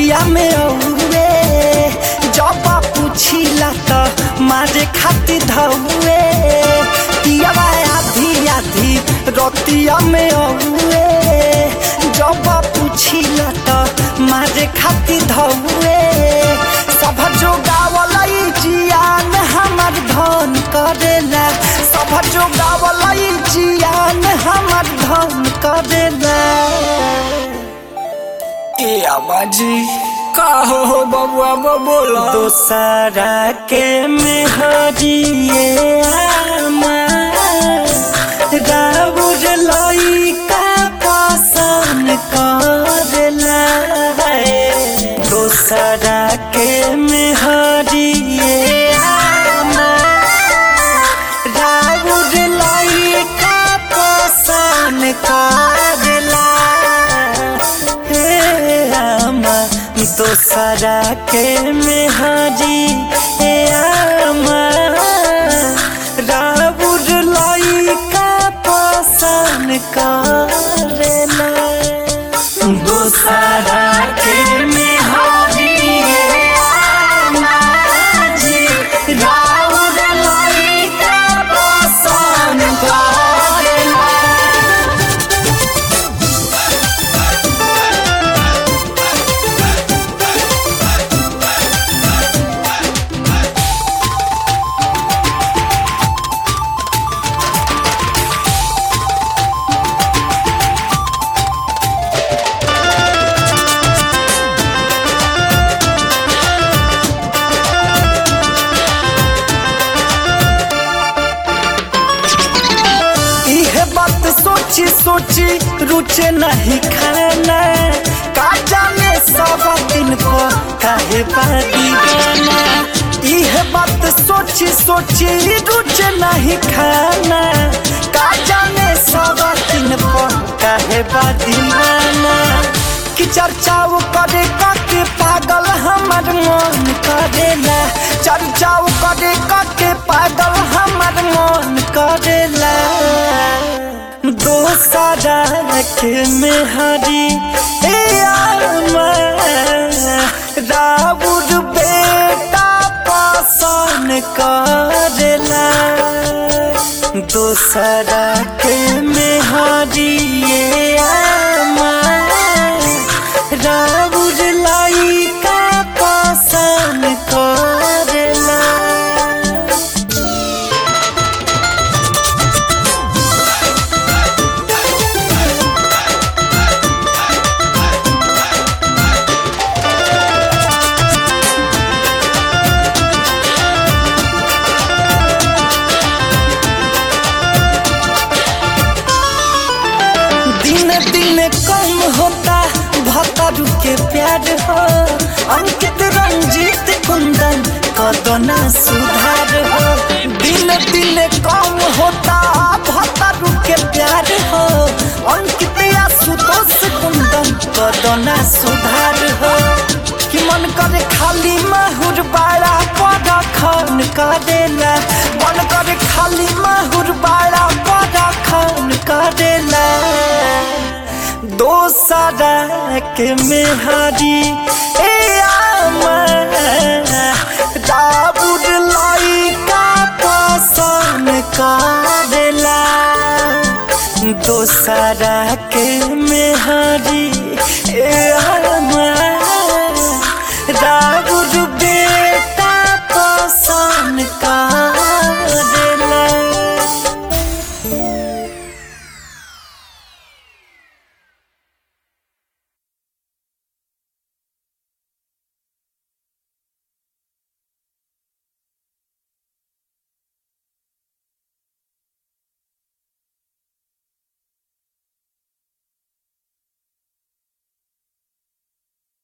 रतिया में औए जब पूछिला त मारे खाती धौए पियावा आधी आधी रतिया में औए जब पूछिला त मारे खाती धौए सब जो गावलई जियान हमर धन करेला सब जो गावलई जियान हमर धन करेला ए आबाजी का हो हो बबुआ बोला दोसरा के मेहरिए आमा राउर लइका पसंद करेला दोसरा के मेहरिए आमा राउर लइका पसंद करेला हे आमा दोसरा के मेहरी हे आमा राउर लइका पसंद करेला दोसरा के मेहरी हे आमा जी राउर लइका पसंद करेला इहे बात सोची सोची रुचे नहीं खाना का जाने सब दिन को काहे बादी गाना इहे बात सोची सोची रुचे नहीं खाना का जाने सब दिन को काहे बादी गाना कि चर्चाओ करे के पागल हमर मन करेला चर्चाओ करे के पागल हमर मन करेला दोसरा के मेहरी ए आमा राउर बेटा पसंद करेला दोसरा के मेहरी ए आमा राउर लइका पसंद करेला दिन दिन कम होता भतरू के प्यार हो अंकित रंजीत कुंदन कदना सुधार हो दिन दिन कम होता भतरू के प्यार हो अंकित आशुतोष कुंदन कदना सुधार हो कि मन करे खाली माहुर बाड़ा पड़ा खन करेला मन करे खाली माहुर बाड़ा पड़ा खन करेला दोसरा के मेहरी ए आमा दाबुर लइका पसंद करेला दोसरा के